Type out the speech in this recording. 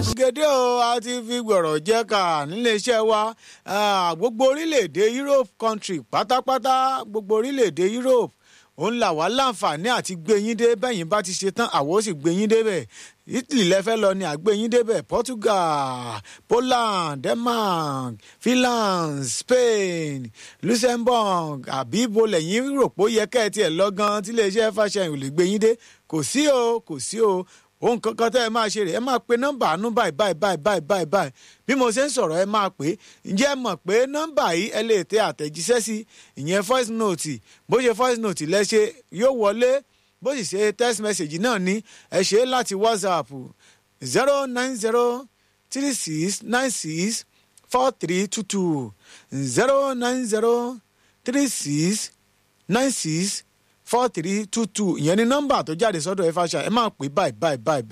gèdè o a ti fi gbọ̀rọ̀ jẹ́ ká níléeṣẹ́ wa gbogbo orílẹ̀-èdè Europe country pátápátá gbogbo orílẹ̀-èdè Europe òun là wá láǹfààní àti gbé yín dé bẹ́yìn bá ti ṣe tán àwọn ó sì gbé yín débẹ̀ Italy lẹ́fẹ́ lọ ni àgbé yín débẹ̀ Portugal Poland Denmark Finland Spain Luxembourg àbí ibo lẹ́yìn rò pé ó yẹ kẹ́ ẹ tiẹ̀ lọ gan tí iléeṣẹ́ fàṣẹyìn ò lè gbé yín dé kò sí o kò sí o ohun kankan tẹ́ ẹ máa ṣe rè é máa pe nọ́mbà àánú báyìí báyìí báyìí báyìí báyìí báyìí bí mo ṣe ń sọ̀rọ̀ ẹ máa pè é ǹjẹ́ ẹ mọ̀ pé nọ́mbà yìí ẹ lè tẹ àtẹ̀jíṣẹ́ sí ìyẹn voice note bó ṣe voice note lẹ ṣe yóò wọlé bó sì ṣe text message náà ní ẹ ṣe é láti whatsapp zero nine zero three six nine six four three two two zero nine zero three six nine six four three two two ìyẹn ni nọ́mbà tó jáde sọ́dọ̀ ẹ fàṣà ẹ máa pè báyìí báyìí báyìí